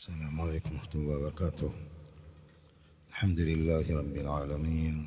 السلام عليكم ورحمة الله وبركاته الحمد لله رب العالمين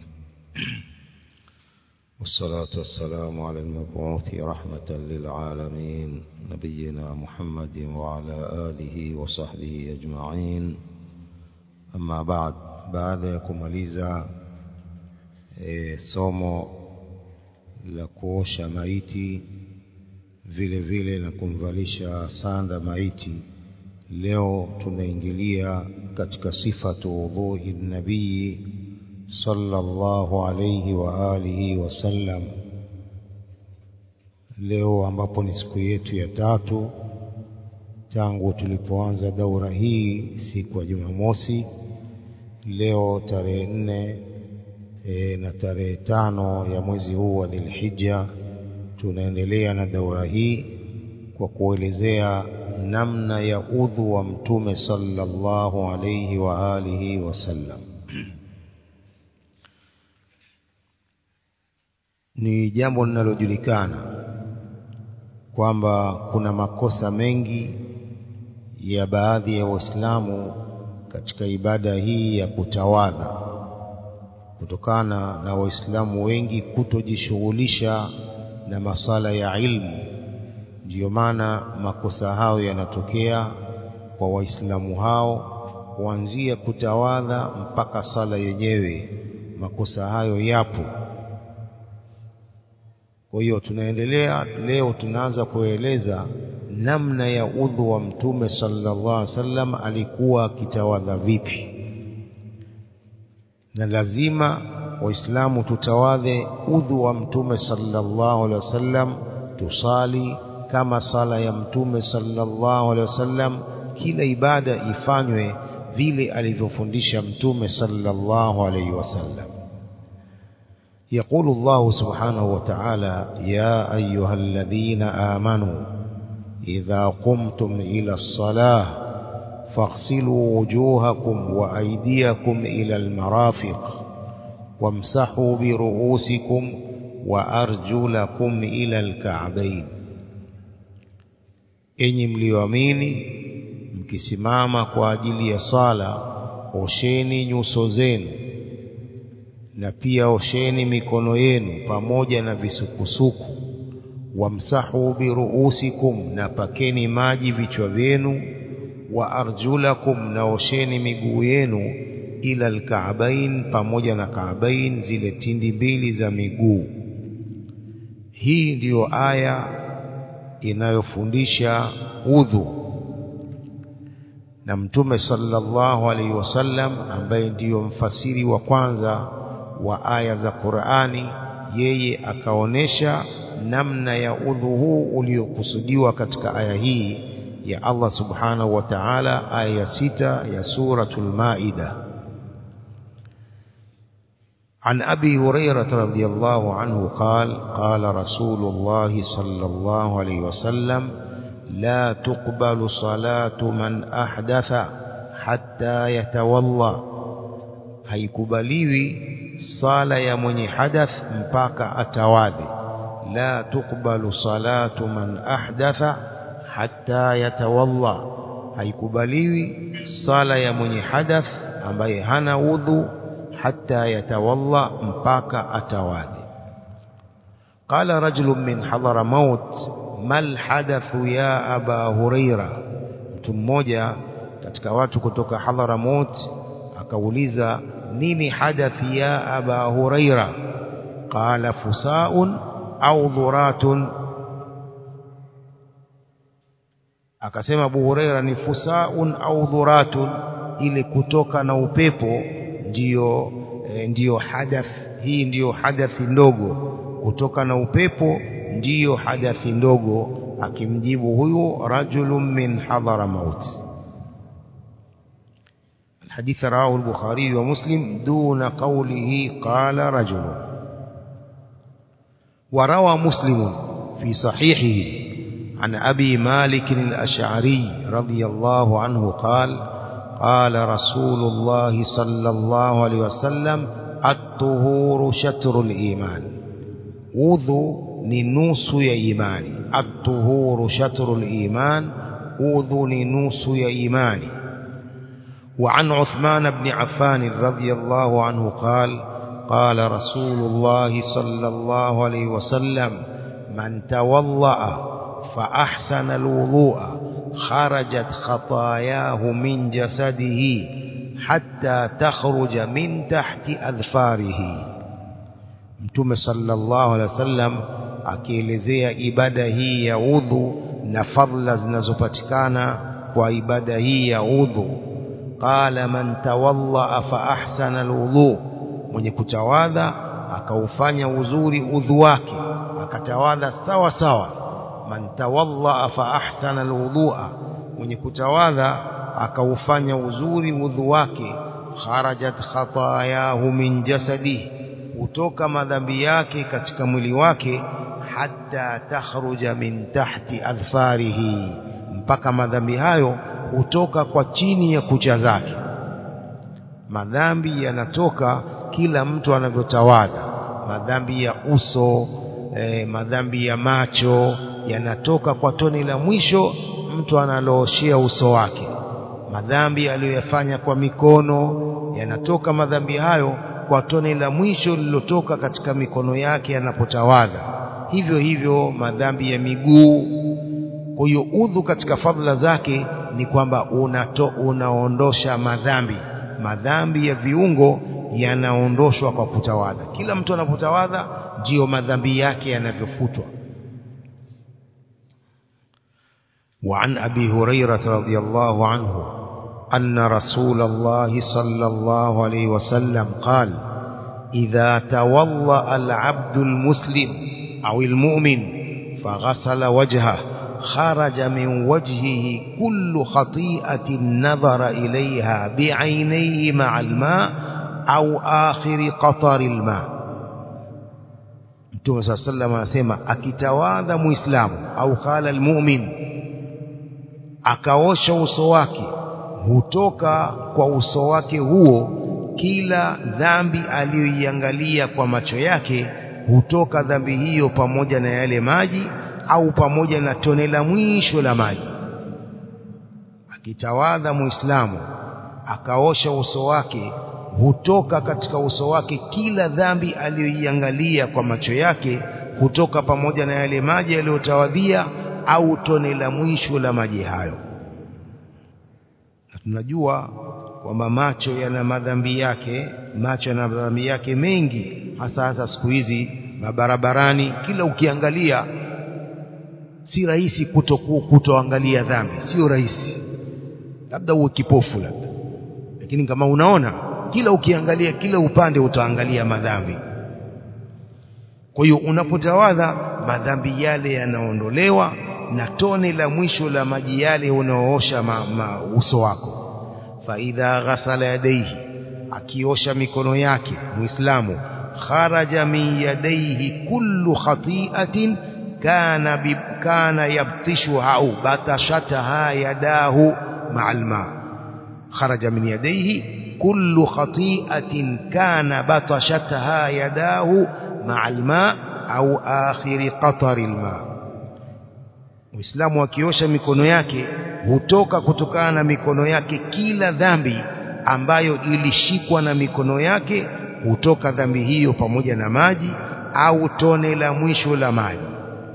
والصلاة والسلام على المبعوث رحمة للعالمين نبينا محمد وعلى آله وصحبه أجمعين أما بعد baada ya kumaliza e, somo la kuosha maiti vile vile na kumvalisha sanda maiti leo tunaingilia katika sifatu wudhui nabii sallallahu alayhi wa alihi wasallam leo ambapo ni siku yetu ya tatu tangu tulipoanza daura hii siku ya Jumamosi leo tarehe nne e, na tarehe tano ya mwezi huu wa Dhulhijja tunaendelea na daura hii kwa kuelezea namna ya udhu wa mtume sallallahu alayhi wa alihi wasallam ni jambo linalojulikana kwamba kuna makosa mengi ya baadhi ya waislamu katika ibada hii ya kutawadha kutokana na waislamu wengi kutojishughulisha na masala ya ilmu ndiyo maana makosa hayo yanatokea kwa waislamu hao kuanzia kutawadha mpaka sala yenyewe makosa hayo yapo kwa hiyo tunaendelea leo tunaanza kueleza namna ya udhu wa mtume sallallahu alaihi wasallam alikuwa akitawadha vipi na lazima waislamu tutawadhe udhu wa mtume sallallahu alaihi wasallam tusali kama sala ya mtume sallallahu alaihi wasallam kila ibada ifanywe vile alivyofundisha mtume sallallahu alaihi wasallam يقول الله سبحانه وتعالى يا أيها الذين آمنوا إذا قمتم إلى الصلاة فاغسلوا وجوهكم وأيديكم إلى المرافق وامسحوا برؤوسكم وأرجلكم إلى الكعبين enyi mlioamini mkisimama kwa ajili ya sala osheni nyuso zenu na pia osheni mikono yenu pamoja na visukusuku wamsahu biruusikum na pakeni maji vichwa vyenu wa arjulakum na osheni miguu yenu ila alkaabain pamoja na kaabain zile tindi mbili za miguu hii ndiyo aya inayofundisha udhu na mtume sallallahu alaihi wasallam ambaye ndiyo mfasiri wa kwanza wa aya za Qur'ani yeye akaonesha namna ya udhu huu uliokusudiwa katika aya hii ya Allah subhanahu wa ta'ala aya ya sita ya suratul maida عن أبي هريرة رضي الله عنه قال قال رسول الله صلى الله عليه وسلم لا تقبل صلاة من أحدث حتى يتولى haikubaliwi sala ya mwenye hadath mpaka atawadhi la tuqbalu salatu man ahdatha hatta yatawalla haikubaliwi sala ya mwenye hadath ambaye hana udhu hatta yatawalla mpaka atawadhi qala rajulun min hadara maut mal hadathu ya aba huraira mtu mmoja katika watu kutoka hadhara maut akauliza nini hadathi ya aba huraira qala fusaun au dhuratun akasema abu huraira ni fusaun au dhuratun ile kutoka na upepo ndiyo e, ndiyo hadath hii ndiyo hadathi ndogo kutoka na upepo ndiyo hadathi ndogo akimjibu huyu rajulun min hadhara maut الحديث رواه البخاري ومسلم دون قوله قال رجل وروى مسلم في صحيحه عن أبي مالك الأشعري رضي الله عنه قال قال رسول الله صلى الله عليه وسلم الطهور شطر الإيمان وضو ننوس يا إيماني الطهور شطر الإيمان udhu ni nusu ya imani وعن عثمان بن عفان رضي الله عنه قال قال رسول الله صلى الله عليه وسلم من توضأ فأحسن الوضوء خرجت خطاياه من جسده حتى تخرج من تحت أذفاره mtume sallallahu alaihi wasallam akielezea ibada hii ya udhu na fadla zinazopatikana kwa ibada hii ya udhu qala man tawadda fa ahsana alwudu mwenye kutawadha akaufanya uzuri udhu wake akatawadha sawa sawa man tawadda fa ahsana alwudua mwenye kutawadha akaufanya uzuri udhu wake kharajat khatayahu min jasadihi hutoka madhambi yake katika mwili wake hata takhruja min tahti adhfarihi mpaka madhambi hayo hutoka kwa chini ya kucha zake madhambi yanatoka kila mtu anavyotawadha madhambi ya uso eh, madhambi ya macho yanatoka kwa tone la mwisho mtu analooshea uso wake madhambi aliyoyafanya kwa mikono yanatoka madhambi hayo kwa tone la mwisho lililotoka katika mikono yake anapotawadha hivyo hivyo madhambi ya miguu kwa hiyo udhu katika fadhila zake ni kwamba unato, unaondosha madhambi madhambi ya viungo yanaondoshwa kwa kutawadha kila mtu anapotawadha ndiyo madhambi yake yanavyofutwa وعن أبي هريرة رضي الله عنه أن رسول الله صلى الله عليه وسلم قال إذا توضأ العبد المسلم أو المؤمن فغسل وجهه خرج من وجهه كل خطيئة نظر إليها بعينيه مع الماء أو آخر قطر الماء Mtume صلى الله عليه وسلم anasema akitawadha muislamu au qala almu'min akaosha uso wake hutoka kwa uso wake huo kila dhambi aliyoiangalia kwa macho yake hutoka dhambi hiyo pamoja na yale maji au pamoja na tone la mwisho la maji akitawadha muislamu akaosha uso wake hutoka katika uso wake kila dhambi aliyoiangalia kwa macho yake hutoka pamoja na yale maji yaliyotawadhia au tone la mwisho la maji hayo na tunajua kwamba macho yana madhambi yake macho yana madhambi yake mengi hasa hasa siku hizi mabarabarani kila ukiangalia si rahisi kuto kutoangalia dhambi sio rahisi labda uwe kipofu labda lakini kama unaona kila ukiangalia kila upande utaangalia madhambi kwa hiyo unapotawadha madhambi yale yanaondolewa na tone la mwisho la maji yale unaoosha ma, ma, uso wako faidha ghasala yadaihi akiosha mikono yake muislamu kharaja min yadaihi kullu khati'atin kana bib, kana yabtishuha au batashataha yadahu ma'al ma kharaja min yadaihi kullu khati'atin kana batashataha yadahu ma'al ma au akhiri qatari al-ma Muislamu akiosha mikono yake hutoka kutokana na mikono yake kila dhambi ambayo ilishikwa na mikono yake hutoka dhambi hiyo pamoja na maji au tone la mwisho la maji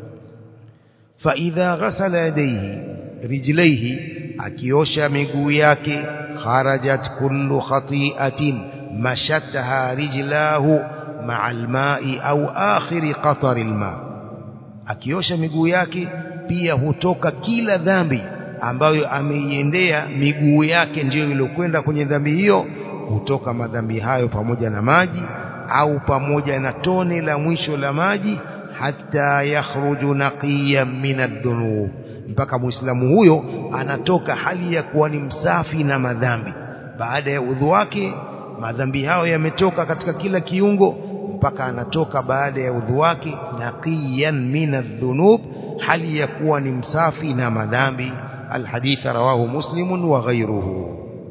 fa idha ghasala yadayhi rijlaihi akiosha miguu yake kharajat kullu khati'atin mashataha rijlahu ma'a alma'i au akhiri qatari alma akiosha miguu yake pia hutoka kila dhambi ambayo ameiendea miguu yake ndiyo iliyokwenda kwenye dhambi hiyo hutoka madhambi hayo pamoja na maji au pamoja na tone la mwisho la maji hata yakhruju naqiyan min adh-dhunub mpaka muislamu huyo anatoka hali ya kuwa ni msafi na madhambi baada ya udhu wake madhambi hayo yametoka katika kila kiungo mpaka anatoka baada ya udhu wake naqiyan min adh-dhunub hali ya kuwa ni msafi na madhambi الحديث رواه مسلم وغيره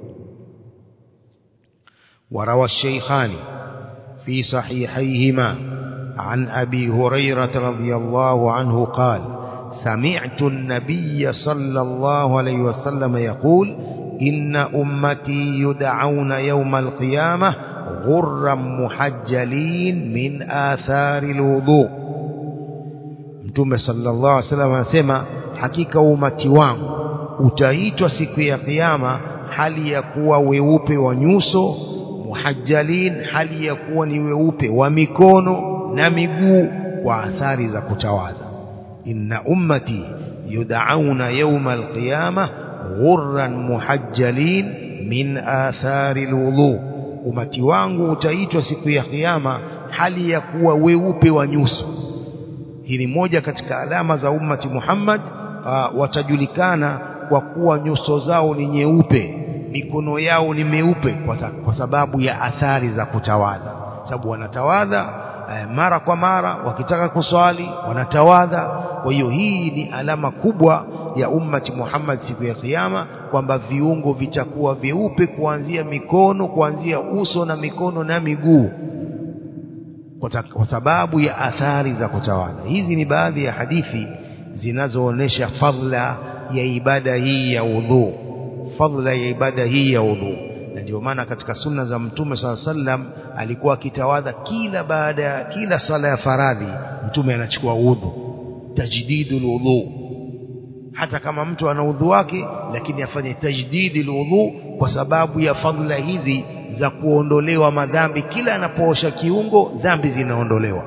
وروى الشيخان في صحيحيهما عن أبي هريرة رضي الله عنه قال سمعت النبي صلى الله عليه وسلم يقول إن أمتي يدعون يوم القيامة غرا محجلين من آثار الوضوء Mtume sallallahu alaihi wasallam anasema hakika umati wangu utaitwa siku ya kiyama hali ya kuwa weupe wa nyuso muhajjalin hali ya kuwa ni weupe wa mikono na miguu kwa athari za kutawadha inna ummati yud'auna yawma alqiyama ghurran muhajjalin min athari alwudu umati wangu utaitwa siku ya kiyama hali ya kuwa weupe wa nyuso hii ni moja katika alama za ummati Muhammad uh, watajulikana kwa kuwa nyuso zao ni nyeupe mikono yao ni meupe kwa, kwa sababu ya athari za kutawadha sababu wanatawadha eh, mara kwa mara wakitaka kuswali wanatawadha kwa hiyo hii ni alama kubwa ya ummati Muhammad siku ya kiyama kwamba viungo vitakuwa vyeupe kuanzia mikono kuanzia uso na mikono na miguu kwa sababu ya athari za kutawadha hizi ni baadhi ya hadithi zinazoonyesha fadla ya ibada hii ya udhu fadla ya ibada hii ya udhu na ndio maana katika sunna za mtume swalla sallam alikuwa akitawadha kila baada ya kila sala ya faradhi mtume anachukua udhu tajdidul udhu hata kama mtu ana udhu wake lakini afanye tajdidul udhu kwa sababu ya fadla hizi za kuondolewa madhambi kila anapoosha kiungo dhambi zinaondolewa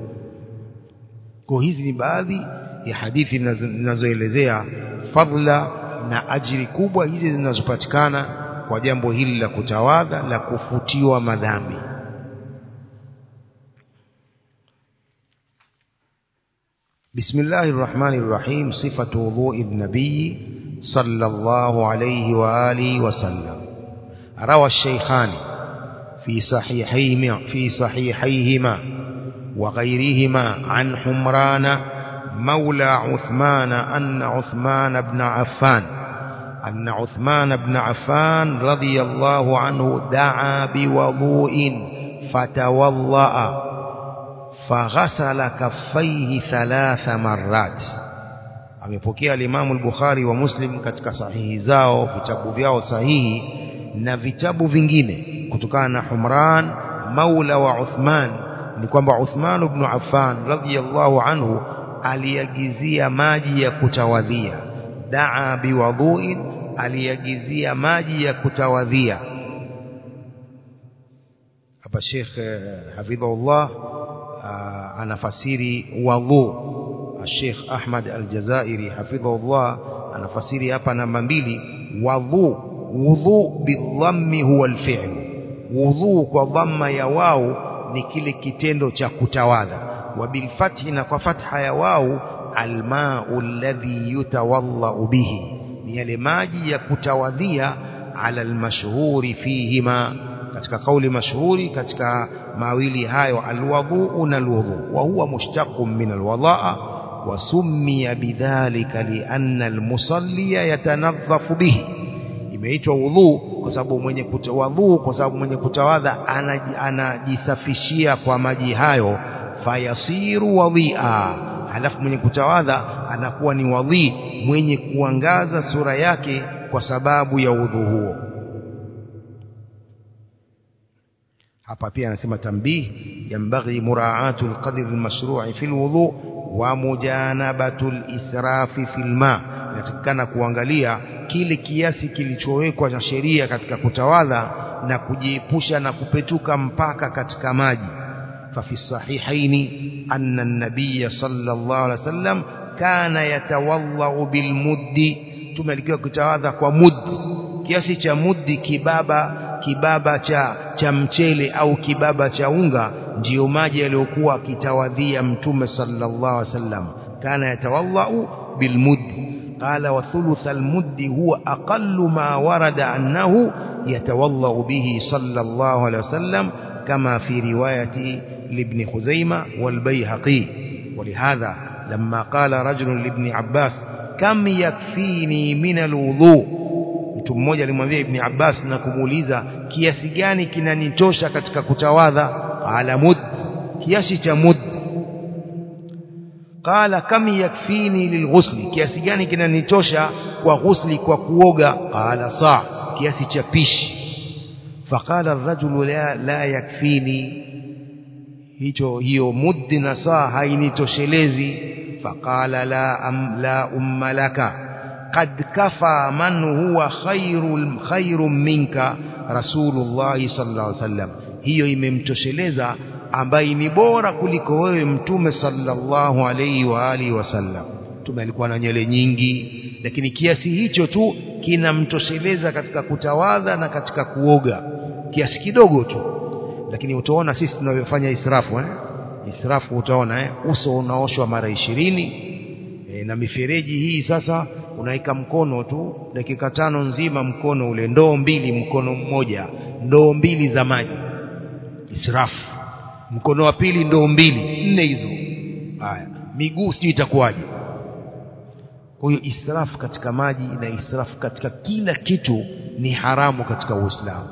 kwa hizi ni baadhi ya hadithi zinazoelezea fadla na ajiri kubwa hizi zinazopatikana kwa jambo hili la kutawadha la kufutiwa madhambi بسم الله الرحمن الرحيم صفة وضوء النبي صلى الله عليه وآله وسلم روى الشيخان في صحيحيهما في صحيحيهما وغيرهما عن حمران مولى عثمان أن عثمان بن عفان أن عثمان بن عفان رضي الله عنه دعا بوضوء فتوضأ فغسل كفيه ثلاث مرات amepokea alimamu al-Bukhari wa Muslim katika sahihi zao vitabu vyao sahihi na vitabu vingine kutokana na Humran maula wa Uthman ni kwamba Uthman ibn Affan radhiyallahu anhu aliagizia maji ya kutawadhia daa biwadhuin aliagizia maji ya kutawadhia hapa Sheikh hafidhahullah anafasiri wadhu Sheikh Ahmad Al-Jazairi hafidhahullah anafasiri hapa namba mbili wadhu wudhu bidhammi huwa alfi'l wudhu kwa dhamma ya wao ni kile kitendo cha kutawadha wa bilfathi na kwa fatha ya wao almau alladhi yutawallau bihi ni yale maji ya kutawadhia ala almashhuri fihima katika kauli mashhuri katika mawili hayo alwudhu na alwudhu wa huwa mushtaqun min alwadaa وسمي بذلك لأن المصلي يتنظف به imeitwa wudhu kwa sababu mwenye kutawadhu kwa sababu mwenye kutawadha anajisafishia kwa maji hayo fayasiru wadhia halafu mwenye kutawadha anakuwa ni wadhi mwenye kuangaza sura yake kwa sababu ya udhu huo hapa pia anasema tambih yambaghi muraatu alqadr almashru'i fi alwudu wa mujanabatu alisrafi fi alma inatakikana kuangalia kile kiasi kilichowekwa na sheria katika kutawadha na kujiepusha na kupetuka mpaka katika maji ففي الصحيحين أن النبي صلى الله عليه وسلم كان يتوضأ بالمد tumelikiwa kutawadha kwa mud kiasi cha mudi kibaba kibaba cha cha mchele au kibaba cha unga ndiyo maji yaliyokuwa akitawadhia mtume sallallahu alaihi wasallam kana yatawadhau bilmud qala wa thuluth almud huwa aqallu ma warada annahu yatawadhau bihi sallallahu alaihi wasallam كما في رواية لابن خزيمة والبيهقي ولهذا لما قال رجل لابن عباس كم يكفيني من الوضوء mtu mmoja alimwambia ibn Abbas na kumuuliza kiasi gani kinanitosha katika kutawadha ala mud kiasi cha mud qala kam yakfini lilghusli kiasi gani kinanitosha kwa ghusli kwa kuoga qala saa kiasi cha pishi faqala ar-rajulu la, la yakfini hicho hiyo muddi na saa hainitoshelezi faqala la am, la umma laka qad kafa man huwa khairul khairun minka rasulullah sallallahu alaihi wasallam hiyo imemtosheleza ambaye ni bora kuliko wewe mtume sallallahu alaihi wa alihi wasallam mtume alikuwa na nywele nyingi lakini kiasi hicho tu kinamtosheleza katika kutawadha na katika kuoga kiasi kidogo tu lakini utaona sisi tunavyofanya israfu eh? israfu utaona eh? uso unaoshwa mara ishirini eh, na mifereji hii sasa unaweka mkono tu dakika tano nzima mkono ule ndoo mbili mkono mmoja ndoo mbili za maji israfu mkono wa pili ndoo mbili nne hizo haya miguu sijui itakuwaje kwa hiyo israfu katika maji na israfu katika kila kitu ni haramu katika uislamu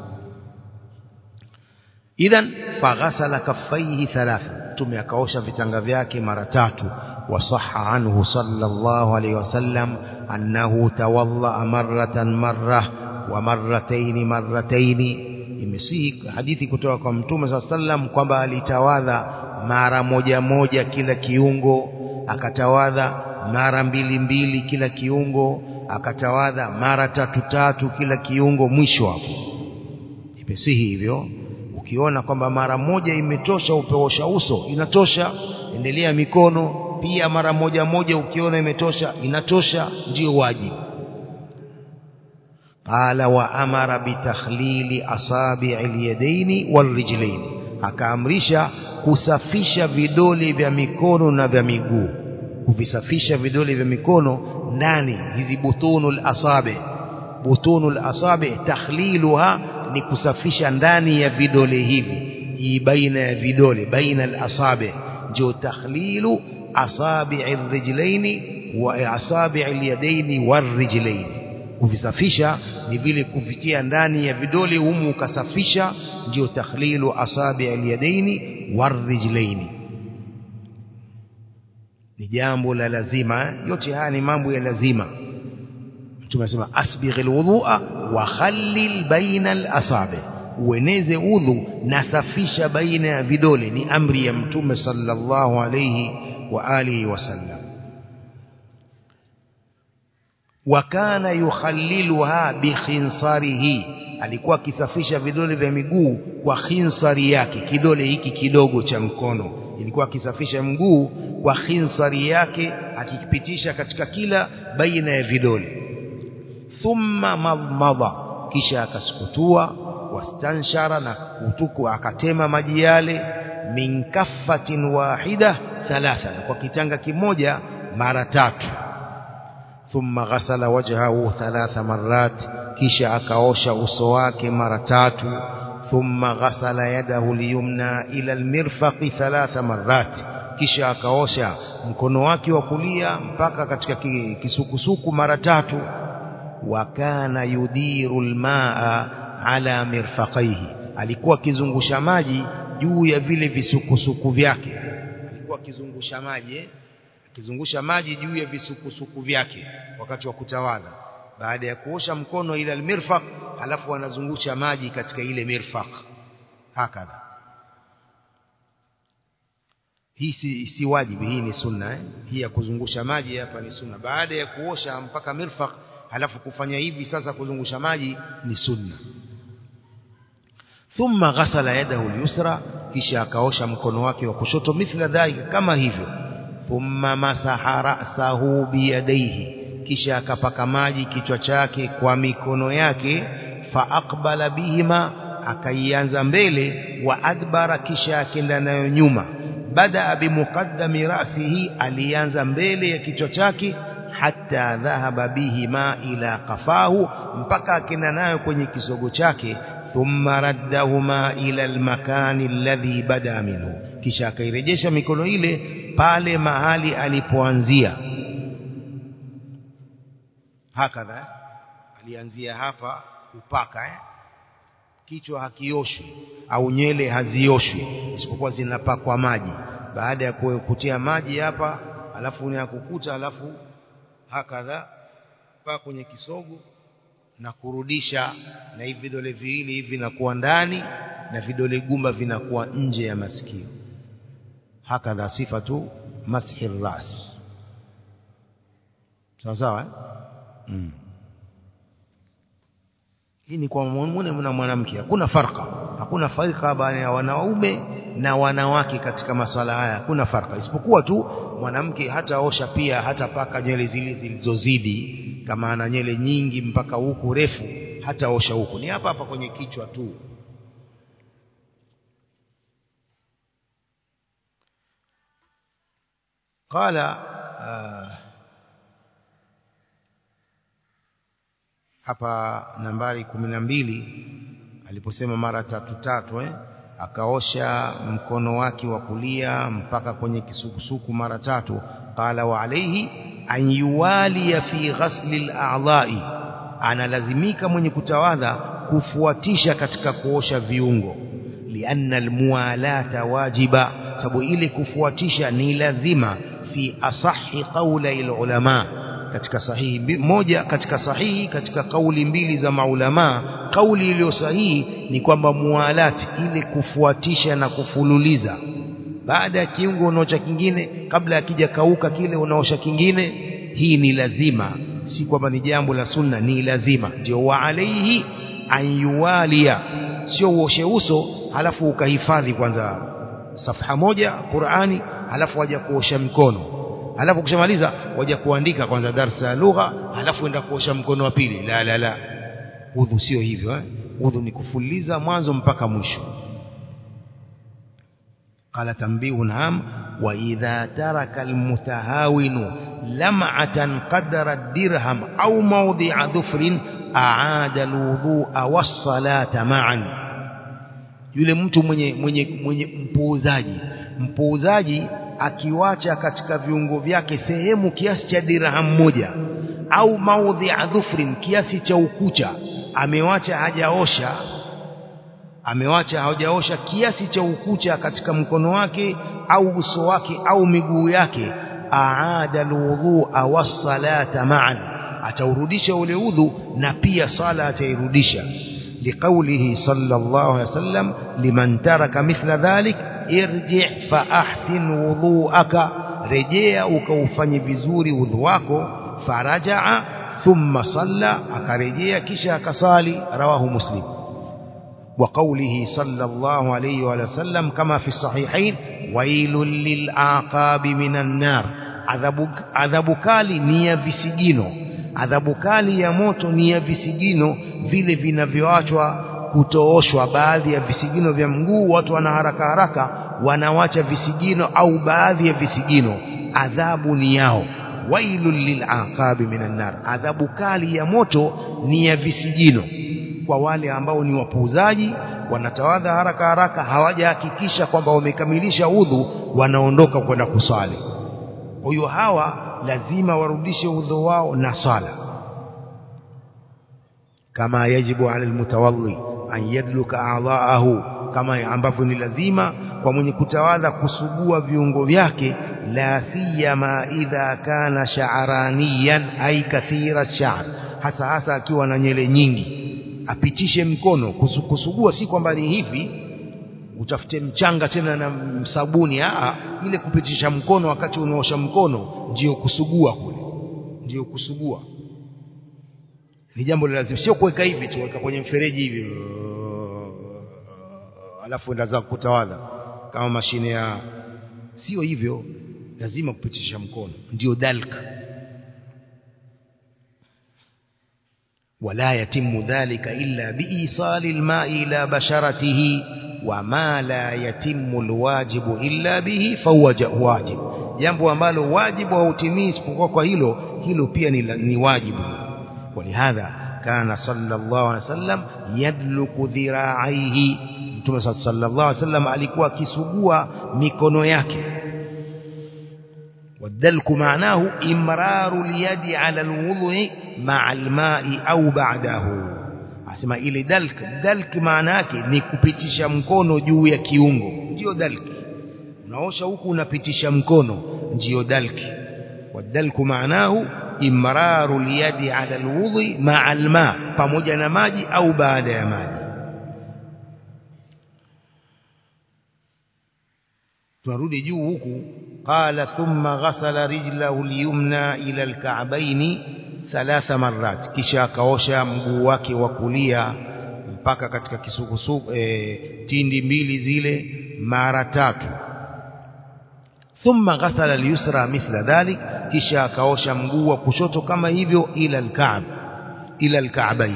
idhan faghasala kaffaihi thalatha mtume akaosha vitanga vyake mara tatu wasaha anhu sallallahu alayhi wasallam annahu tawadda marratan marra wa marratayn marratayn imesihi hadithi kutoka kwa mtume saa sallam kwamba alitawadha mara moja moja kila kiungo akatawadha mara mbili mbili kila kiungo akatawadha mara tatu tatu kila kiungo mwisho hapo imesihi hivyo ukiona kwamba mara moja imetosha upeosha uso inatosha endelea mikono pia mara moja moja ukiona imetosha inatosha ndio wajibu qala wa amara bitakhlili asabi'i alyadaini walrijlaini akaamrisha kusafisha vidole vya mikono na vya miguu kuvisafisha vidole vya mikono ndani hizi butunul asabi butunul asabi takhliluha ni kusafisha ndani ya vidole hivi hii baina ya vidole baina al-asabi ndio takhlilu asabi' ar-rijlaini wa asabi' al-yadaini war-rijlaini kuvisafisha ni vile kuvitia ndani ya vidole humu ukasafisha ndio takhlilu asabi' al-yadaini war-rijlaini ni jambo la lazima yote haya ni mambo ya lazima mtume anasema asbighil wudhu'a wa khallil baina al-asabi ueneze udhu na safisha baina ya vidole ni amri ya mtume sallallahu alayhi wa alihi wasallam wa kana yukhalliluha bi khinsarihi alikuwa akisafisha vidole vya miguu kwa khinsari yake kidole hiki kidogo cha mkono ilikuwa akisafisha mguu kwa khinsari yake akikipitisha katika kila baina ya vidole thumma madmada kisha akasukutua wastanshara na kutuku akatema maji yale min kaffatin wahida thalatha kwa kitanga kimoja mara tatu thumma ghasala wajhahu thalatha marrat kisha akaosha uso wake mara tatu thumma ghasala yadahu liyumna ila almirfaqi thalatha marrat kisha akaosha mkono wake wa kulia mpaka katika kisukusuku mara tatu wa kana yudiru almaa ala mirfaqaihi alikuwa akizungusha maji juu ya vile visukusuku vyake alikuwa akizungusha maji eh? akizungusha maji juu ya visukusuku vyake wakati wa kutawadha baada ya kuosha mkono ila almirfaq halafu anazungusha maji katika ile mirfaq hakadha hii si, si wajibi hii ni sunna eh? hii ya kuzungusha maji hapa ni sunna baada ya kuosha mpaka mirfaq halafu kufanya hivi sasa kuzungusha maji ni sunna thumma ghasala yadahu al-yusra kisha akaosha mkono wake wa kushoto mithla dhalika kama hivyo thumma masaha ra'sahu biyadaihi kisha akapaka maji kichwa chake kwa mikono yake fa aqbala bihima akaianza mbele wa adbara kisha akenda nayo nyuma bada bimuqaddami ra'sihi alianza mbele ya kichwa chake hatta dhahaba bihima ila qafahu mpaka akenda nayo kwenye kisogo chake thumma raddahuma ila almakani alladhi bada minhu kisha akairejesha mikono ile pale mahali alipoanzia hakadha alianzia hapa upaka eh? kichwa hakioshwi au nywele hazioshwi isipokuwa zinapakwa maji baada ya kutia maji hapa alafu ni kukuta alafu hakadha pa kwenye kisogo na kurudisha na hivi vidole viwili hivi vinakuwa ndani na vidole gumba vinakuwa nje ya masikio hakadha sifatu mashi ras sawa sawa eh? mm. hii ni kwa mwanamume na mwanamke hakuna farqa hakuna farqa baina ya wanaume na wanawake katika maswala haya hakuna farqa isipokuwa tu mwanamke hataosha pia hatapaka nywele zile zilizozidi kama ana nywele nyingi mpaka huku refu hataosha huku ni hapa hapa kwenye kichwa tu قال hapa nambari kumi na mbili aliposema mara tatu tatu eh? akaosha mkono wake wa kulia mpaka kwenye kisukusuku mara tatu qala wa alayhi an yuwaliya fi ghasli al-a'dha'i analazimika mwenye kutawadha kufuatisha katika kuosha viungo lianna almuwalata wajiba sababu ile kufuatisha ni lazima fi asahi qawli ulama katika sahihi moja katika sahihi katika kauli mbili za maulama kauli iliyo sahihi ni kwamba mualati ile kufuatisha na kufululiza baada ya kiungo unaosha kingine kabla akija kauka kile unaosha kingine hii ni lazima si kwamba ni jambo la sunna ni lazima ndio wa alaihi ayuwalia sio uoshe uso halafu ukahifadhi kwanza safha moja Qur'ani halafu waja kuosha mkono halafu kushamaliza waja kuandika kwanza darsa ya lugha halafu enda kuosha mkono wa pili la la la udhu sio hivyo eh udhu ni kufuliza mwanzo mpaka mwisho قال تنبيه نعم وإذا ترك المتهاون لمعة قدر الدرهم أو موضع ظفر أعاد الوضوء والصلاة معا yule mtu mwenye mwenye mwenye mpuuzaji mpuuzaji akiwacha katika viungo vyake sehemu kiasi cha dirham moja au maudhi dhufrin kiasi cha ukucha amewacha hajaosha amewacha hajaosha kiasi cha ukucha katika mkono wake au uso wake au miguu yake aada alwudhu'a was-salata ma'an ataurudisha ule udhu na pia sala atairudisha لقوله صلى الله عليه وسلم لمن ترك مثل ذلك ارجع فأحسن وضوءك رجع وكوفني بزوري وضوءك فرجع ثم صلى أكرجع كشا كصالي رواه مسلم وقوله صلى الله عليه وسلم كما في الصحيحين ويل للعقاب من النار adhabu kali ni ya visigino adhabu kali ya moto ni ya visigino vile vinavyoachwa kutooshwa baadhi ya visigino vya mguu watu wana haraka haraka wanawacha visigino au baadhi ya visigino adhabu ni yao wailul lilaqabi minan nar adhabu kali ya moto ni ya visigino kwa wale ambao ni wapuuzaji wanatawadha haraka haraka hawajahakikisha kwamba wamekamilisha udhu wanaondoka kwenda kuswali kwa hiyo hawa lazima warudishe udhu wao na sala kama yajibu ala almutawalli an yadluka a'dha'ahu kama ambavyo ni lazima kwa mwenye kutawadha kusugua viungo vyake la siyama idha kana sha'raniyan ay kathira sha'r hasa hasa akiwa na nyele nyingi apitishe mkono kusugua si kwamba ni hivi utafute mchanga tena na sabuni a ile kupitisha mkono wakati unaosha mkono ndio kusugua kule ndio kusugua ni jambo la lazima sio kuweka hivi tu weka kwenye mfereji hivi alafu enda za kutawadha kama mashine ya sio hivyo lazima kupitisha mkono ndio dalk ولا يتم ذلك إلا بإيصال الماء إلى بشرته وما لا يتم الواجب إلا به فهو واجب jambo ambalo wajibu hautimii isipokuwa kwa hilo hilo pia ni, ni wajibu ولهذا كان صلى الله عليه وسلم يدلك ذراعيه Mtume صلى الله عليه وسلم alikuwa akisugua mikono yake والدلك معناه إمرار اليد على الوضوء مع الماء أو بعده asema ile dalk dalk maana yake ni kupitisha mkono juu ya kiungo ndio dalk unaosha huku unapitisha mkono ndio dalk wadalku maanahu imraru liyadi ala alwudhi ma'a alma pamoja na maji au baada ya maji tunarudi juu huku qala thumma ghasala rijlahu alyumna ila alka'baini thalatha marrat kisha akaosha mguu wake wa kulia mpaka katika kisukusuku e, tindi mbili zile mara tatu thumma ghasala al-yusra mithla dhalik kisha akaosha mguu wa kushoto kama hivyo ila al-ka'b ila al-ka'bayn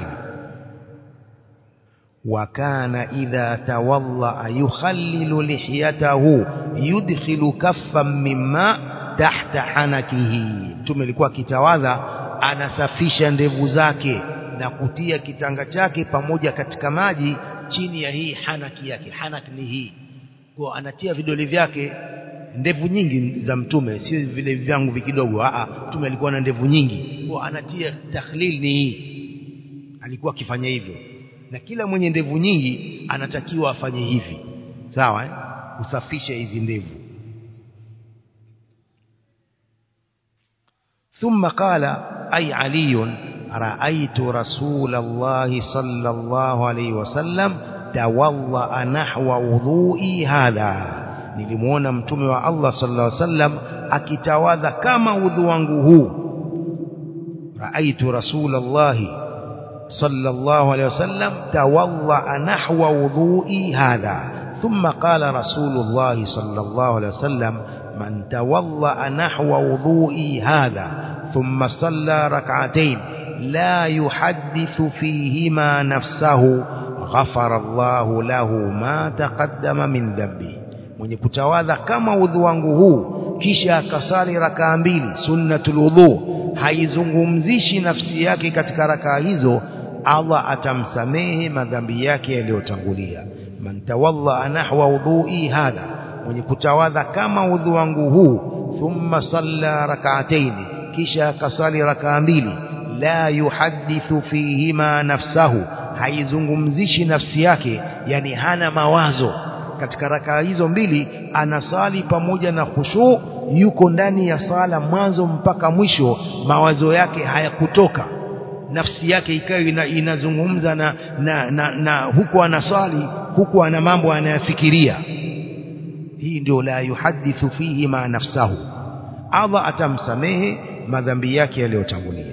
wa kana idha tawalla yukhallilu lihiyatahu yudkhilu kaffan mimma tahta hanakihi mtume alikuwa akitawadha anasafisha ndevu zake na kutia kitanga chake pamoja katika maji chini ya hii hanaki yake hanaki ni hii kwa anatia vidole vyake ndevu nyingi za mtume sio vile vyangu vikidogo a mtume alikuwa na ndevu nyingi kwa anatia takhlil ni hii alikuwa akifanya hivyo na kila mwenye ndevu nyingi anatakiwa afanye hivi sawa eh? usafishe hizi ndevu ثم قال أي علي رأيت رسول الله صلى الله عليه وسلم توضأ نحو وضوئي هذا nilimuona mtume wa Allah sallallahu alaihi wasallam akitawadha kama udhu wangu huu raaitu rasulullah sallallahu alaihi wasallam tawadha nahwa wudhu'i hadha thumma qala rasulullah sallallahu alaihi wasallam man tawadha nahwa wudhu'i hadha thumma salla rak'atayn la yuhaddithu fihima nafsahu ghafara Allahu lahu ma taqaddama min dhanbihi mwenye kutawadha kama udhu wangu huu kisha akasali rakaa mbili sunnatul udhu haizungumzishi nafsi yake katika rakaa hizo Allah atamsamehe madhambi yake yaliyotangulia man tawalla nahwa udhui hadha mwenye kutawadha kama udhu wangu huu thumma salla rak'atayn kisha akasali rakaa mbili la yuhaddithu fihima nafsahu haizungumzishi nafsi yake yani hana mawazo katika rakaa hizo mbili anasali pamoja na khushu yuko ndani ya sala mwanzo mpaka mwisho mawazo yake hayakutoka nafsi yake ikawa ina, inazungumza na, na, na, na huku anasali huku ana mambo anayafikiria hii ndio la yuhadithu fihi ma nafsahu Allah atamsamehe madhambi yake yaliyotangulia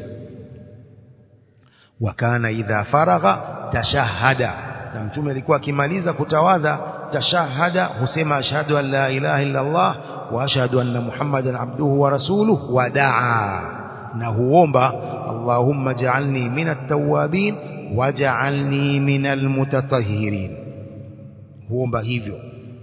wakana idha faragha tashahada na mtume alikuwa akimaliza kutawadha tashahada husema ashhadu an la ilaha illa Allah wa ashhadu anna Muhammadan abduhu wa rasuluhu wa daa na huomba Allahumma ja'alni minat tawwabin waj'alni minal mutatahhirin huomba hivyo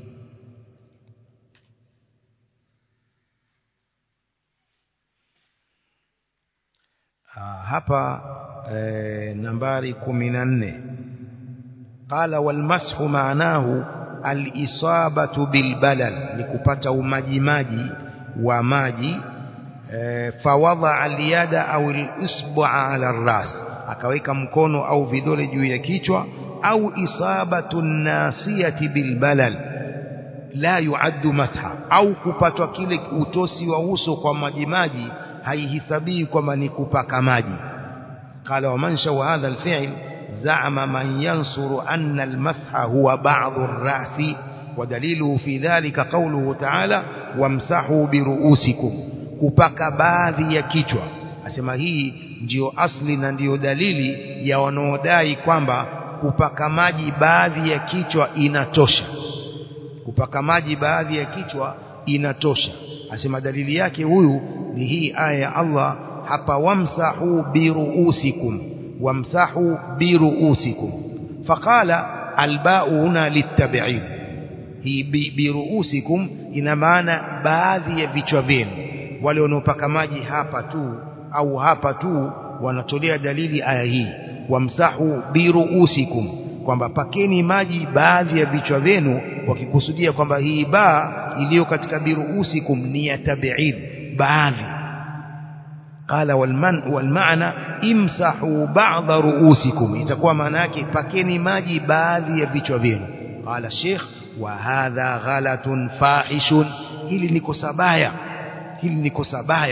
hapa e, nambari 14 qala wal mashu maanahu al-isabatu bil balal ni kupata umajimaji wa maji e, fawadha al-yada au al-isbu'a ala ras akaweka mkono au vidole juu ya kichwa au isabatu nasiyati bil balal la yuaddu matha au kupatwa kile utosi wa uso kwa majimaji haihisabii kwamba ni kupaka maji qala wa man shawa hadha al-fi'l زعم من ينصر أن المسح هو بعض الرأس ودليله في ذلك قوله تعالى وامسحوا برؤوسكم kupaka baadhi ya kichwa asema hii ndiyo asli na ndiyo dalili ya wanaodai kwamba kupaka maji baadhi ya kichwa inatosha kupaka maji baadhi ya kichwa inatosha asema dalili yake huyu ni hii aya ya Allah hapa wamsahu biruusikum wamsahu biruusikum faqala alba'u huna litab'id hii biruusikum ina maana baadhi ya vichwa vyenu wale wanaopaka maji hapa tu au hapa tu wanatolea dalili aya hii wamsahu biruusikum kwamba pakeni maji baadhi ya vichwa vyenu wakikusudia kwamba hii baa iliyo katika biruusikum ni ya tab'id baadhi قال والمن والمعنى امسحوا بعض رؤوسكم itakuwa maana yake pakeni maji baadhi ya vichwa vyenu qala sheikh wa hadha ghalatun fahishun hili ni kosa baya hili ni kosa baya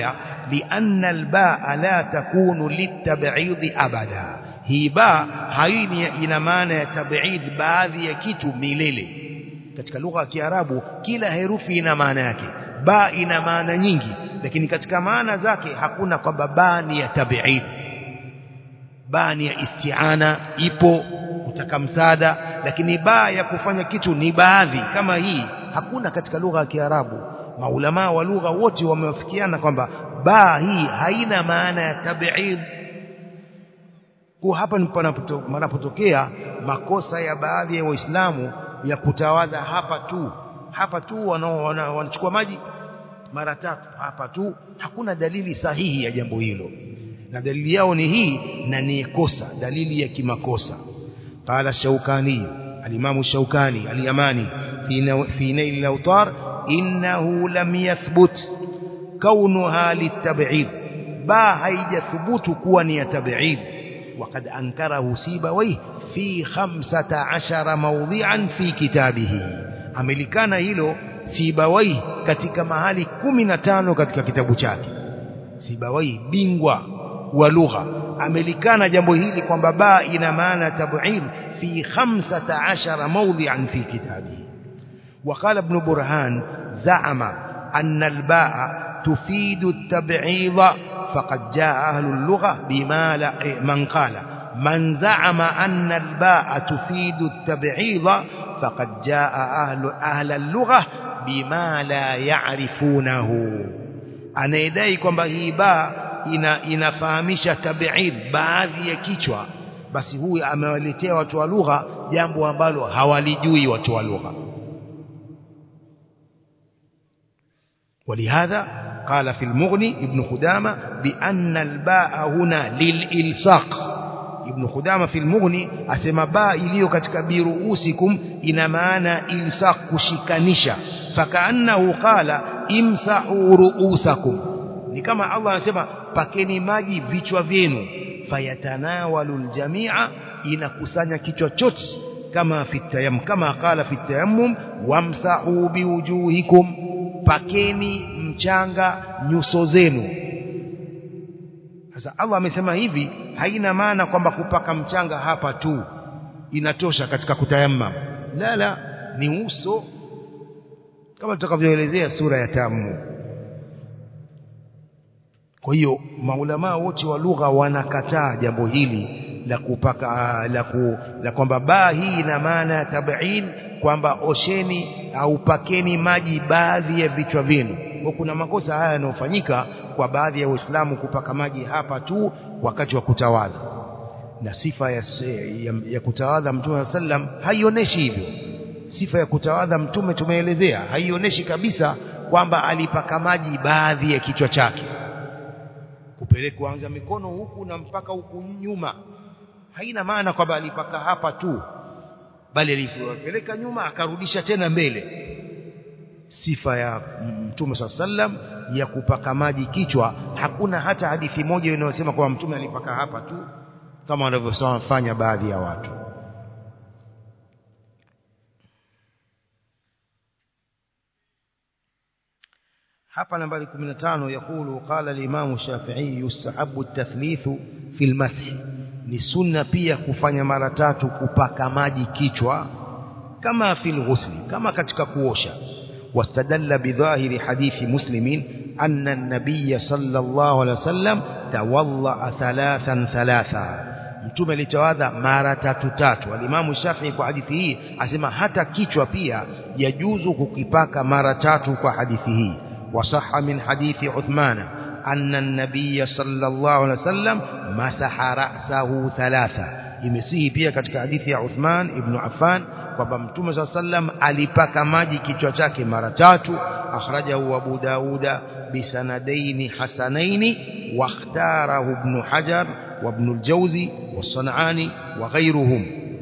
lianna albaa la takunu litab'id abada hii ba haini ina maana ya tab'id baadhi ya kitu milele katika lugha ya Kiarabu kila herufi ina maana yake ba ina maana nyingi lakini katika maana zake hakuna kwamba ba ni ya tab'id ba ni ya isti'ana ipo kutaka msaada lakini ba ya kufanya kitu ni baadhi kama hii hakuna katika lugha ya Kiarabu maulama wa lugha wote wamewafikiana kwamba ba hii haina maana ya tab'id kwa hapa panapotokea makosa ya baadhi ya waislamu ya kutawadha hapa tu hapa tu wanachukua maji mara tatu hapa tu hakuna dalili sahihi ya jambo hilo na dalili yao ni hii na ni kosa dalili ya kimakosa قال الشوكاني الإمام الشوكاني اليماني في في نيل الأوطار إنه لم يثبت كونها للتبعيد با هيج ثبوت كون تبعيد وقد أنكره سيبويه في خمسة عشر موضعا في كتابه أملكان هيلو سيبويه katika mahali 15 katika kitabu chake Sibawai bingwa wa lugha amelikana jambo hili kwamba ba ina maana tab'id fi 15 mawdhi'an fi kitabihi وقال ابن برهان زعم أن الباء تفيد التبعيض فقد جاء أهل اللغة بما لا من قال من زعم أن الباء تفيد التبعيض فقد جاء أهل, أهل اللغة بما لا يعرفونه anayedai kwamba hii baa ina, inafahamisha tabiid baadhi ya kichwa basi huyu amewaletea watu wa lugha jambo ambalo hawalijui watu wa lugha ولهذا قال في المغني ابن خدامة بأن الباء هنا للإلصاق ابن خدامة في المغني أسمى باء إليو كتك برؤوسكم إن معنى إلصاق كشكنشا فكأنه قال امسحوا رؤوسكم ni kama Allah anasema pakeni maji vichwa vyenu fayatanawalu aljamia inakusanya kichwa chote kama fitayam kama qala fitayammum wamsahu biwujuhikum pakeni mchanga nyuso zenu sasa Allah amesema hivi haina maana kwamba kupaka mchanga hapa tu inatosha katika kutayammam la la ni uso kama tutakavyoelezea sura ya tamu kwa hiyo maulama wote wa lugha wanakataa jambo hili la kupaka la, ku, la kwamba baa hii ina maana ya tab'in kwamba osheni au pakeni maji baadhi ya vichwa vyenu kwa kuna makosa haya yanayofanyika kwa baadhi ya waislamu kupaka maji hapa tu wakati wa kutawadha na sifa ya, ya, ya kutawadha mtume sallam haionyeshi hivyo sifa ya kutawadha mtume tumeelezea haionyeshi kabisa kwamba alipaka maji baadhi ya kichwa chake kupeleka kuanza mikono huku na mpaka huku nyuma haina maana kwamba alipaka hapa tu bali alipeleka nyuma akarudisha tena mbele sifa ya mtume sallam ya kupaka maji kichwa hakuna hata hadithi moja inayosema kwamba mtume alipaka hapa tu kama wanavyofanya baadhi ya watu hapa nambari 15 yakulu qala al-imam Shafi'i yustahabu at-tathlith fi al-math ni sunna pia kufanya mara tatu kupaka maji kichwa kama fil ghusli kama katika kuosha wastadalla bidhahiri hadithi muslimin anna an-nabiy sallallahu alaihi wasallam tawalla thalathan thalatha mtume alitawadha mara tatu tatu alimamu Shafi'i kwa hadithi hii asema hata kichwa pia yajuzu kukipaka mara tatu kwa hadithi hii وصح من حديث عثمان أن النبي صلى الله عليه وسلم مسح رأسه ثلاثة imesihi pia katika hadithi ya Uthman ibn Affan kwamba Mtume صلى الله عليه وسلم alipaka maji kichwa chake mara tatu akhrajahu Abu Dauda bisanadaini hasanaini wakhtarahu ibn Hajar wa ibn al-Jawzi was-San'ani wa ghayruhum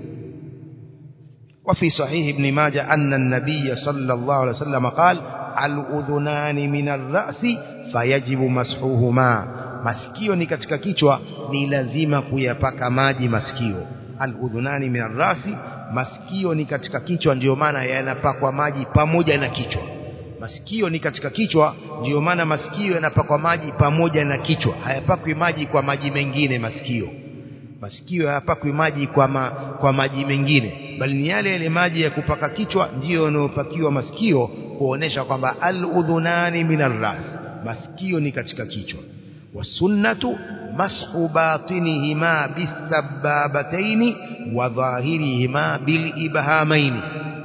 وفي صحيح ابن ماجه أن النبي صلى الله عليه وسلم قال الأذنان من الرأس فيجب مسحهما masikio ni katika kichwa ni lazima kuyapaka maji masikio aludhunani min arrasi masikio ni katika kichwa ndiyo maana yanapakwa maji pamoja na kichwa masikio ni katika kichwa ndiyo maana masikio yanapakwa maji pamoja na kichwa hayapakwi maji kwa maji mengine masikio masikio hayapakwi maji kwa, ma, kwa maji mengine bali ni yale yale maji ya kupaka kichwa ndiyo yanayopakiwa masikio kuonesha kwamba al-udhunani min ras masikio ni katika kichwa wasunnatu mashu batinihima bisababataini wa dhahirihima bilibhamaini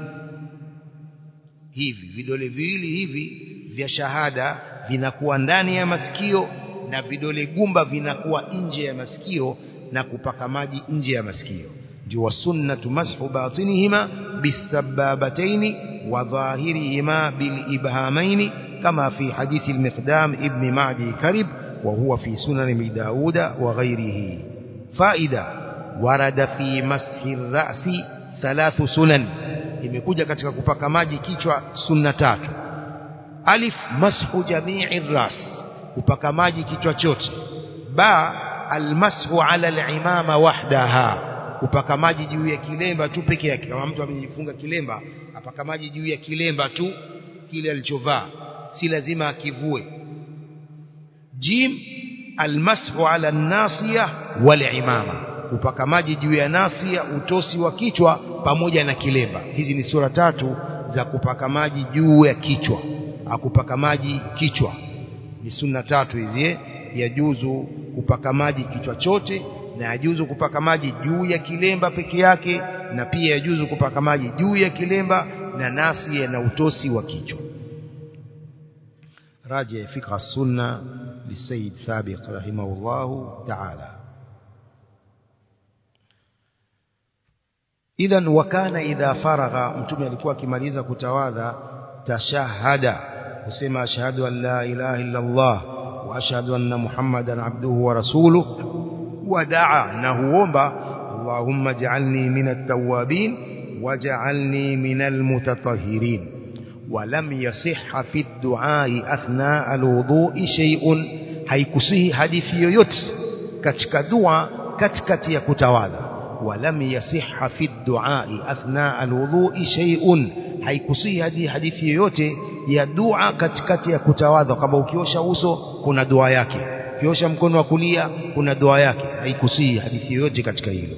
hivi vidole viwili hivi vya shahada vinakuwa ndani ya masikio na vidole gumba vinakuwa nje ya masikio na kupaka maji nje ya masikio ndio wasunnatu mashu batinihima bisababataini wa dhahirihima bilibhamaini kama fi hadithi al-miqdam ibn ma'di karib وهو في سنن ابي داود وغيره فائده ورد في مسح الراس ثلاث سنن imekuja katika kupaka maji kichwa sunna tatu alif mashu jami'i ras kupaka maji kichwa chote ba almashu ala al-imama wahdaha kupaka maji juu ya kilemba tu peke yake kama mtu amejifunga kilemba apaka maji juu ya kilemba tu kile alichovaa si lazima akivue jim almashu ala nasiya wal imama upaka maji juu ya nasia utosi wa kichwa pamoja na kilemba hizi ni sura tatu za kupaka maji juu ya kichwa akupaka maji kichwa ni sunna tatu hizi eh? yajuzu kupaka maji kichwa chote na yajuzu kupaka maji juu ya kilemba peke yake na pia yajuzu kupaka maji juu ya kilemba na nasia na utosi wa kichwa راجع فقه السنة للسيد سابق رحمه الله تعالى إذا وكان إذا فرغ متوم alikuwa akimaliza kutawadha tashahada kusema ashhadu an la ilaha illa Allah wa ashhadu anna Muhammadan abduhu wa rasuluhu wa daa na huomba Allahumma ij'alni minat tawwabin waj'alni minal mutatahhirin ولم يصح في الدعاء أثناء الوضوء شيء haikusihi hadithi yoyote katika dua katikati ya kutawadha walam yasihha fi duai athna alwudhui shay'un haikusihi hadithi yoyote ya dua katikati ya kutawadha kama ukiosha uso kuna dua yake ukiosha mkono wa kulia kuna dua yake haikusihi hadithi yoyote katika hilo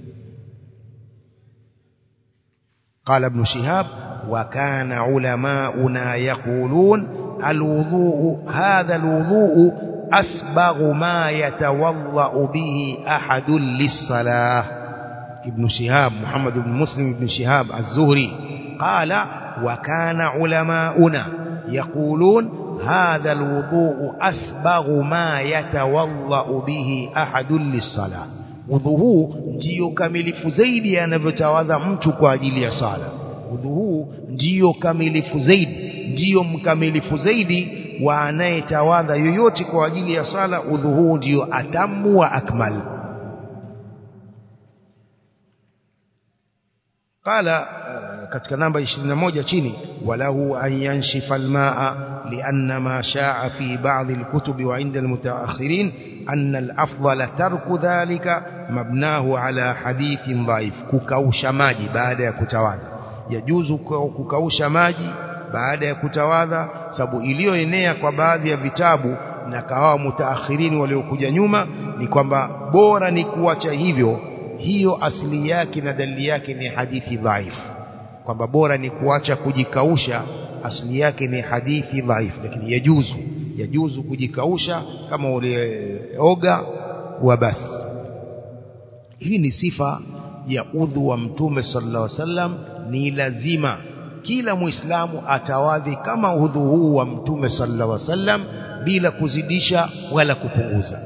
قال ابن شهاب وكان علماؤنا يقولون الوضوء هذا الوضوء أسبغ ما يتوضأ به أحد للصلاة ابن شهاب محمد بن مسلم بن شهاب الزهري قال وكان علماؤنا يقولون هذا الوضوء أسبغ ما يتوضأ به أحد للصلاة udhu huu ndiyo kamilifu zaidi anavyotawadha mtu kwa ajili ya sala udhu huu ndiyo kamilifu zaidi ndiyo mkamilifu zaidi wa anayetawadha yoyote kwa ajili ya sala udhu huu ndiyo atamu wa akmal qala katika namba 21 chini walahu an yanshifa almaa lianna ma shaa fi ba'd alkutub wa 'inda almutaakhirin anna alafdal tarku dhalika mabnahu ala hadithin dhaif kukausha maji baada ya kutawadha yajuzu kukausha maji baada ya kutawadha sababu iliyoenea kwa baadhi ya vitabu na kahawa mutaakhirini waliokuja nyuma ni kwamba bora ni kuacha hivyo hiyo asili yake na dalili yake ni hadithi dhaifu kwamba bora ni kuacha kujikausha asili yake ni hadithi dhaifu lakini yajuzu yajuzu kujikausha kama ulioga wa basi hii ni sifa ya udhu wa mtume sallallahu alaihi wasallam ni lazima kila muislamu atawadhi kama udhu huu wa mtume sallallahu alaihi wasallam bila kuzidisha wala kupunguza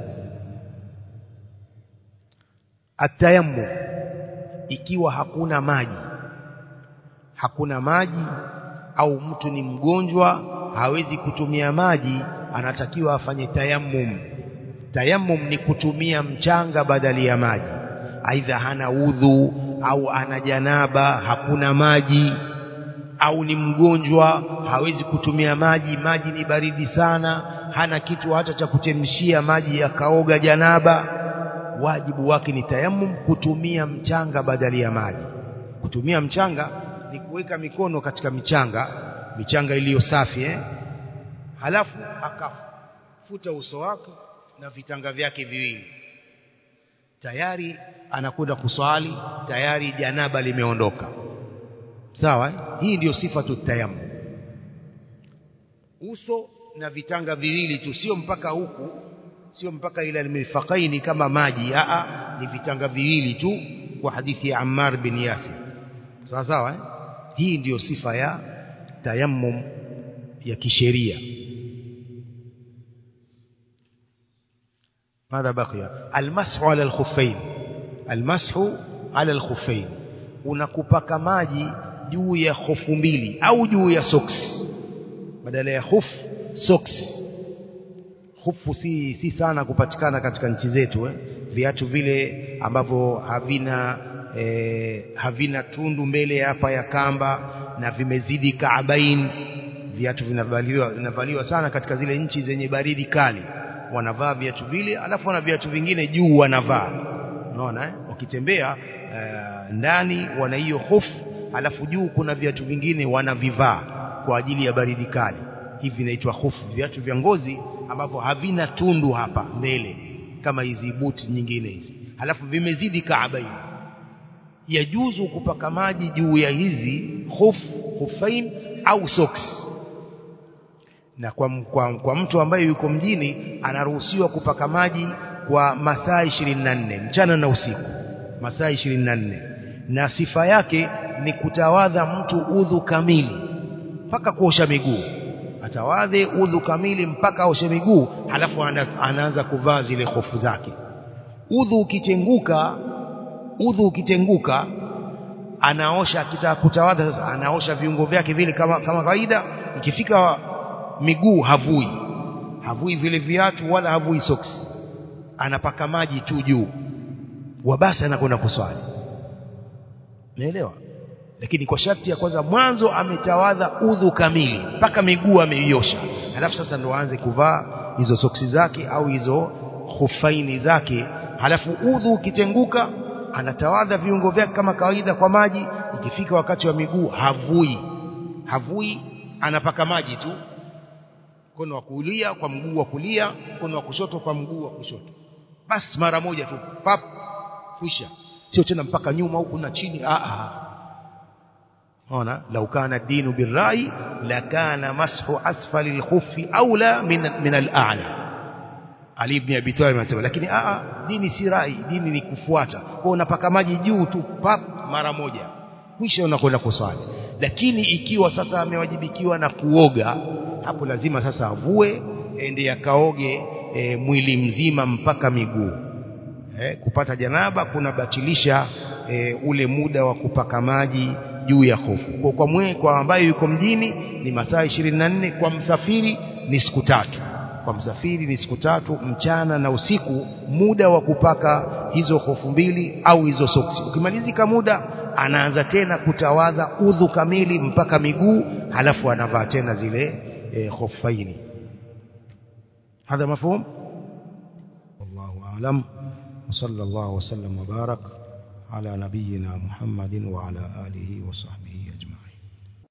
atayammu ikiwa hakuna maji hakuna maji au mtu ni mgonjwa hawezi kutumia maji anatakiwa afanye tayammum tayammum ni kutumia mchanga badali ya maji aidha hana udhu au ana janaba hakuna maji au ni mgonjwa hawezi kutumia maji maji ni baridi sana hana kitu hata cha kuchemshia maji yakaoga janaba wajibu wake ni tayammum kutumia mchanga badali ya maji kutumia mchanga ni kuweka mikono katika michanga michanga iliyo safi eh? halafu akafuta uso wake na vitanga vyake viwili tayari anakwenda kuswali tayari janaba limeondoka sawa eh? hii ndiyo sifa tutayamu uso na vitanga viwili tu sio mpaka huku sio mpaka ila mirfaqaini kama maji a ni vitanga viwili tu kwa hadithi ya Ammar bin Yasir sawa sawa eh? hii ndiyo sifa ya tayammum ya kisheria ماذا بقي المسح على الخفين المسح على الخفين unakupaka maji juu ya hofu mbili au juu ya socks badala ya khuf socks hufu si, si sana kupatikana katika nchi zetu eh? viatu vile ambavyo havina eh, havina tundu mbele hapa ya kamba na vimezidi kaabain viatu vinavaliwa vinavaliwa sana katika zile nchi zenye baridi kali wanavaa viatu vile alafu wana viatu vingine juu wanavaa unaona eh? wakitembea uh, ndani wana hiyo hofu alafu juu kuna viatu vingine wanavivaa kwa ajili ya baridi kali hivi vinaitwa hofu viatu vya ngozi ambavyo havina tundu hapa mbele kama hizi buti nyingine hizi halafu vimezidi kaabaini yajuzu kupaka maji juu ya hizi khuf khufain au socks na kwa, kwa, kwa mtu ambaye yuko mjini anaruhusiwa kupaka maji kwa masaa 24 mchana na usiku masaa 24 na sifa yake ni kutawadha mtu udhu kamili mpaka kuosha miguu atawadhe udhu kamili mpaka aoshe miguu halafu anaanza kuvaa zile hofu zake udhu ukitenguka udhu ukitenguka anaosha akitaka kutawadha sasa anaosha viungo vyake vile kama kama kawaida ikifika miguu havui havui vile viatu wala havui socks anapaka maji tu juu wabasi anakwenda kuswali unaelewa lakini kwa sharti ya kwanza mwanzo ametawadha udhu kamili mpaka miguu ameiosha halafu sasa ndo aanze kuvaa hizo soksi zake au hizo hufaini zake halafu udhu ukitenguka anatawadha viungo vyake kama kawaida kwa maji ikifika wakati wa miguu havui havui anapaka maji tu mkono wa kulia kwa mguu wa kulia mkono wa kushoto kwa mguu wa kushoto basi mara moja tu pap kwisha sio tena mpaka nyuma huku na chini a a ona lau kana dinu birrai lakana mashu asfali alkhuffi aula min min al-a'la Ali ibn Abi Talib anasema lakini a dini si rai dini ni kufuata kwa unapaka maji juu tu pap mara moja kisha unakwenda kuswali lakini ikiwa sasa amewajibikiwa na kuoga hapo lazima sasa avue ende akaoge e, mwili mzima mpaka miguu e, kupata janaba kunabatilisha e, ule muda wa kupaka maji juu ya hofu kwa, kwa, mwe, kwa ambayo yuko mjini ni masaa 24 kwa msafiri ni siku tatu kwa msafiri ni siku tatu mchana na usiku muda wa kupaka hizo hofu mbili au hizo soksi ukimalizika muda anaanza tena kutawadha udhu kamili mpaka miguu halafu anavaa tena zile e, hofaini هذا مفهوم والله أعلم وصلى الله وسلم وبارك على نبينا محمد وعلى آله وصحبه